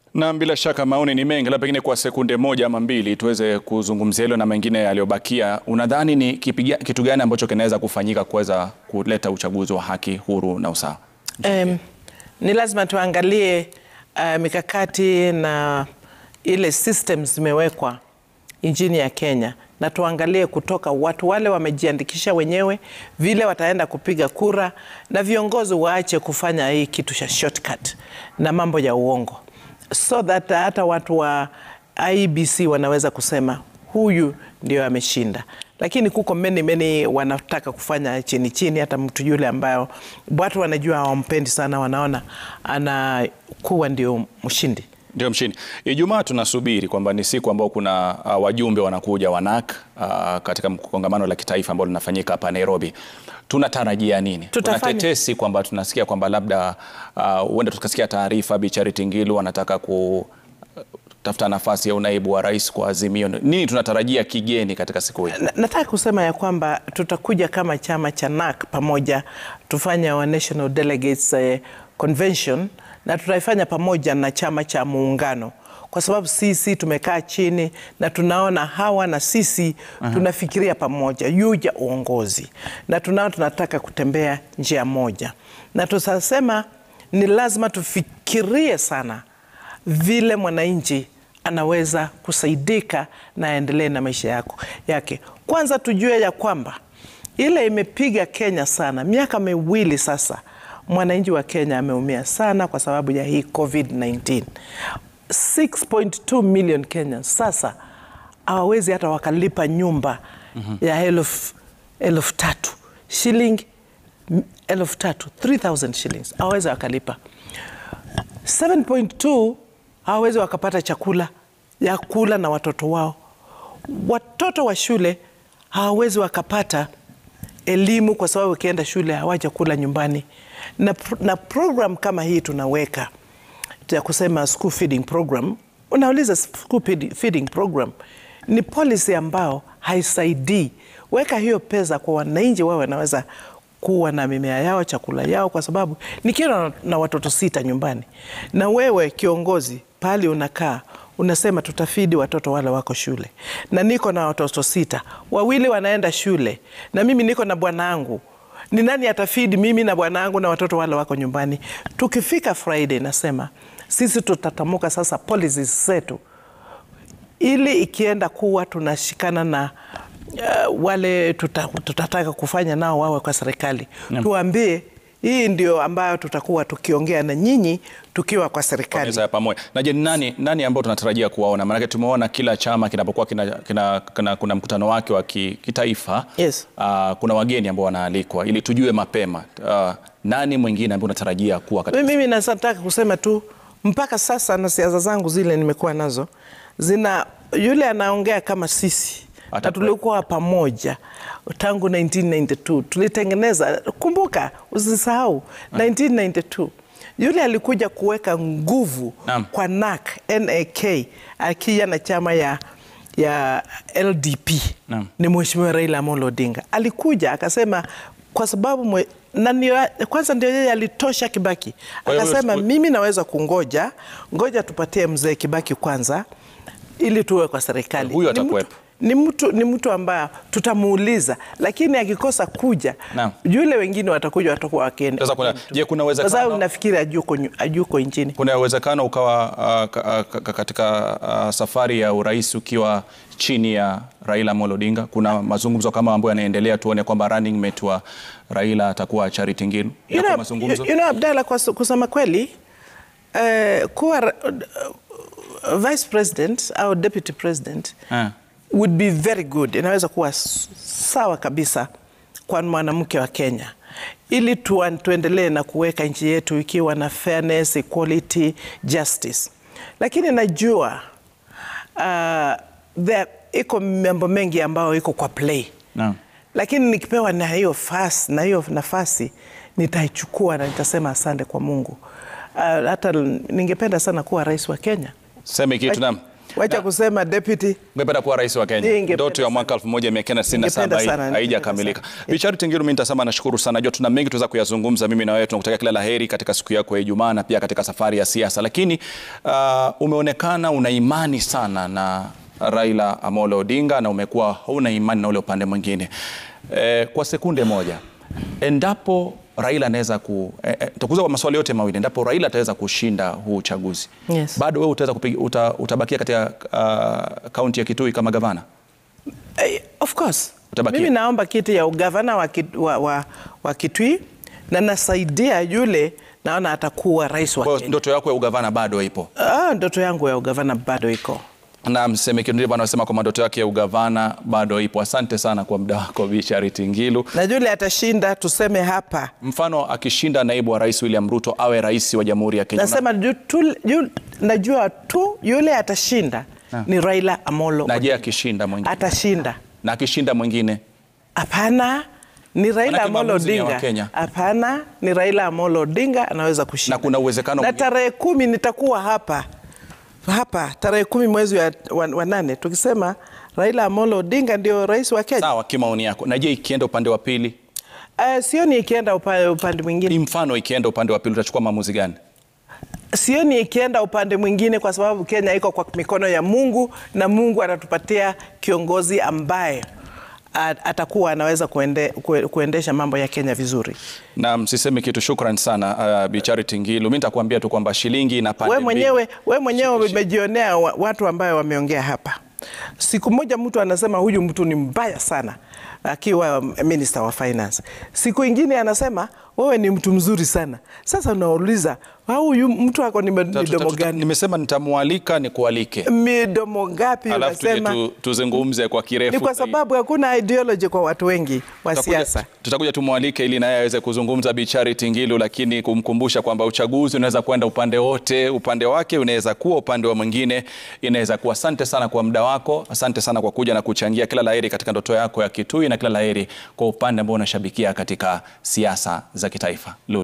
Na bila shaka maoni ni mengi, labda pengine kwa sekunde moja ama mbili tuweze kuzungumzia hilo na mengine yaliyobakia. Unadhani ni kipiga, kitu gani ambacho kinaweza kufanyika kuweza kuleta uchaguzi wa haki, huru na usawa? Um, ni lazima tuangalie uh, mikakati na ile system zimewekwa nchini ya Kenya na tuangalie kutoka watu wale wamejiandikisha wenyewe vile wataenda kupiga kura, na viongozi waache kufanya hii kitu cha shortcut na mambo ya uongo, so that hata watu wa IEBC wanaweza kusema huyu ndio ameshinda. Lakini kuko many many wanataka kufanya chini chini, hata mtu yule ambayo watu wanajua hawampendi sana, wanaona anakuwa ndio mshindi. Ndio mshindi. Ijumaa tunasubiri kwamba ni siku ambao kuna uh, wajumbe wanakuja wanak uh, katika kongamano la kitaifa ambalo linafanyika hapa Nairobi. Tunatarajia nini? Kuna Tutafanya- tetesi kwamba tunasikia kwamba labda huenda tukasikia taarifa Bi Charity Ngilu anataka kutafuta nafasi ya unaibu wa rais kwa Azimio. Nini tunatarajia kigeni katika siku hii? Na- Nataka kusema ya kwamba tutakuja kama chama cha NAK pamoja tufanye our National Delegates eh, Convention na tutaifanya pamoja na chama cha muungano kwa sababu sisi tumekaa chini na tunaona hawa na sisi tunafikiria pamoja yuja uongozi na tunao tunataka kutembea njia moja, na tutasema ni lazima tufikirie sana vile mwananchi anaweza kusaidika na aendelee na maisha yako yake. Kwanza tujue ya kwamba ile imepiga Kenya sana, miaka miwili sasa, mwananchi wa Kenya ameumia sana kwa sababu ya hii COVID-19. 6.2 million Kenyans sasa hawawezi hata wakalipa nyumba ya elfu elfu tatu shilingi elfu tatu 3000 shillings hawawezi wakalipa 7.2 hawawezi wakapata chakula ya kula na watoto wao. Watoto wa shule hawawezi wakapata elimu kwa sababu wakienda shule hawaja kula nyumbani, na, pro- na program kama hii tunaweka ya kusema school feeding program. Unauliza school feed- feeding program ni policy ambao haisaidii. Weka hiyo pesa kwa wananchi, wao wanaweza kuwa na mimea yao, chakula yao, kwa sababu nikiwa na, na watoto sita nyumbani, na wewe kiongozi pahali unakaa unasema tutafidi watoto wale wako shule, na niko na watoto sita, wawili wanaenda shule, na mimi niko na bwanangu ni nani atafidi mimi na bwanangu na watoto wale wako nyumbani? Tukifika Friday, nasema sisi tutatamuka sasa policies zetu, ili ikienda kuwa tunashikana na uh, wale tuta, tutataka kufanya nao wawe kwa serikali tuambie hii ndio ambayo tutakuwa tukiongea na nyinyi tukiwa kwa serikali. meza ya pamoja. Na je, ni nani, nani ambao tunatarajia kuwaona? Maanake tumeona kila chama kinapokuwa kina, kina, kina, kuna mkutano wake wa ki- kitaifa Yes. ah, kuna wageni ambao wanaalikwa ili tujue mapema Ah, nani mwingine ambaye unatarajia kuwa katika Mimi nataka kusema tu mpaka sasa na siasa zangu zile nimekuwa nazo zina yule anaongea kama sisi na Atakuwa- tulikuwa pamoja tangu 1992 tulitengeneza. Kumbuka, usisahau 1992 yule alikuja kuweka nguvu Naam. kwa NAK, NAK akija na chama ya, ya LDP Naam. ni Mheshimiwa Raila Amolo Odinga alikuja akasema kwa sababu mwe, na ndio, kwanza ndio yeye alitosha Kibaki Kwa hiyo akasema wewe- mimi naweza kungoja, ngoja tupatie mzee Kibaki kwanza ili tuwe kwa serikali. Huyu Ni mtu- atakuwepo. Ni mtu, ni mtu ambaye tutamuuliza, lakini akikosa kuja Naam. yule wengine watakuja watakuwa wakienda. Sasa kuna- je, kuna kwa sababu uwezekano nafikiri ajuko, nyu- ajuko nchini kuna uwezekano ukawa ah, ka- ah, ka- katika ah, safari ya urais ukiwa chini ya Raila Amolo Odinga? Kuna mazungumzo kama ambayo yanaendelea, tuone kwamba running mate wa Raila atakuwa Charity Ngilu. You Yako know, mazungumzo? you know, Abdalla, kwa su- kusema kweli eh, kuwa ra- uh, vice president au deputy president Ah. would be very good, inaweza kuwa s- sawa kabisa kwa mwanamke wa Kenya ili tuan- tuendelee na kuweka nchi yetu ikiwa na fairness, equality, justice, lakini najua uh, there iko mambo mengi ambayo iko kwa play Naam. lakini nikipewa na hiyo fasi, na hiyo nafasi nitaichukua na nitasema asante kwa Mungu. Uh, hata ningependa sana kuwa rais wa Kenya. Seme kitu naam. wacha kusema deputy. Ungependa kuwa rais wa Kenya. Ningependa Ndoto ya sana. mwaka 1997 Ningependa sana, hai- haijakamilika. ningependa Bi Charity Ngilu, mimi nitasema nashukuru sana. Najua tuna mengi tuweza kuyazungumza mimi na wewe. Tunakutakia kila laheri katika siku yako ya Ijumaa na pia katika safari ya siasa. Lakini uh, umeonekana una imani sana na Raila Amolo Odinga na umekuwa hauna imani na ule upande mwingine. Eh, kwa sekunde moja, endapo Raila anaweza ku eh, eh, takuza kwa maswali yote mawili, endapo Raila ataweza kushinda huu uchaguzi Yes. bado wewe utaweza kupiga, uta, utabakia katika uh, kaunti ya Kitui kama gavana? Eh, of course. Utabakia. Mimi naomba kiti ya ugavana wa, Kit- wa, wa, wa Kitui na nasaidia yule naona atakuwa rais wa Kwa hiyo Kenya. ndoto yako ya ugavana bado ipo, Ah, ndoto yangu ya ugavana bado iko. na mseme Kindiva anasema kwamba ndoto yake ya ugavana bado ipo. Asante sana kwa muda wako Bi Charity Ngilu. Na yule atashinda, tuseme hapa, Mfano akishinda naibu wa rais William Ruto awe rais wa Jamhuri ya Kenya, nasema ju- tu, yu, najua tu yule atashinda ni Raila Amolo na je Odinga. akishinda mwingine, atashinda. na akishinda mwingine Hapana, ni Raila Manake Amolo maamuzi ni ya Odinga. Wakenya. Hapana, ni Raila Amolo Odinga anaweza kushinda. Na kuna uwezekano na mwingine- tarehe kumi nitakuwa hapa hapa tarehe kumi mwezi wa, wa, wa nane tukisema Raila Amolo Odinga ndio rais wa Kenya. sawa, kimaoni yako. Na je ikienda upande wa pili, Uh, sioni ikienda upande, upande mwingine, ni mfano ikienda upande wa pili utachukua maamuzi gani? sioni ikienda upande mwingine, kwa sababu Kenya iko kwa mikono ya Mungu na Mungu atatupatia kiongozi ambaye a- atakuwa anaweza kuende, kue- kuendesha mambo ya Kenya vizuri. Na msiseme kitu. Shukran sana uh, Bi Charity Ngilu. Mimi nitakwambia tu kwamba shilingi ina pande we mbili. mwenyewe, we mwenyewe umejionea wa- watu ambayo wameongea hapa. Siku moja mtu anasema huyu mtu ni mbaya sana akiwa minister wa finance, siku ingine anasema wewe ni mtu mzuri sana. Sasa unauliza "Wa huyu mtu ako ni Tuta- tuta- midomo tuta- gani? Nimesema nitamwalika nikualike, Midomo ngapi alafu tuje unasema? tu, tuzungumze kwa kirefu. Ni kwa zaidi. sababu hakuna ideology kwa watu wengi wa Tutakuja- siasa. Tutakuja tumwalike ili naye aweze kuzungumza Bi Charity Ngilu, lakini kumkumbusha kwamba uchaguzi unaweza kwenda upande wote. Upande wake unaweza kuwa upande wa mwingine inaweza kuwa. Asante sana kwa muda wako, asante sana kwa kuja na kuchangia. Kila laheri katika ndoto yako ya Kitui na kila laheri kwa upande ambao unashabikia katika siasa za kitaifa. Lulu.